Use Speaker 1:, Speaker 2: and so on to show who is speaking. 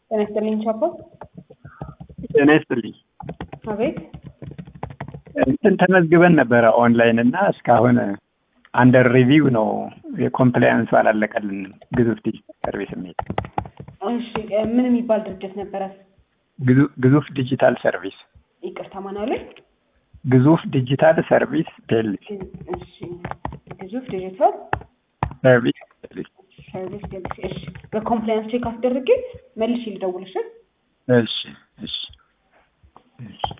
Speaker 1: ጤና ይስጥልኝ ቻፓ።
Speaker 2: ጤና ይስጥልኝ።
Speaker 1: አቤት
Speaker 2: እንትን ተመዝግበን ነበረ ኦንላይን እና እስካሁን አንደር ሪቪው ነው። የኮምፕላያንሱ አላለቀልንም። ግዙፍ ዲጂታል ሰርቪስ የሚል
Speaker 1: እሺ፣ ምን የሚባል ድርጅት ነበረ?
Speaker 2: ግዙ- ግዙፍ ዲጂታል ሰርቪስ
Speaker 1: ይቅርታ ማን አሉኝ?
Speaker 2: ግዙፍ ዲጂታል ሰርቪስ ፒኤልሲ
Speaker 1: እሺ፣ ግዙፍ ዲጂታል
Speaker 2: ሰርቪስ ፒኤልሲ።
Speaker 1: ሰርቪስ ዴልሲ። እሺ፣ በኮምፕላያንስ ቼክ አስደርጌ መልሼ ልደውልሽ።
Speaker 2: እሺ እሺ እሺ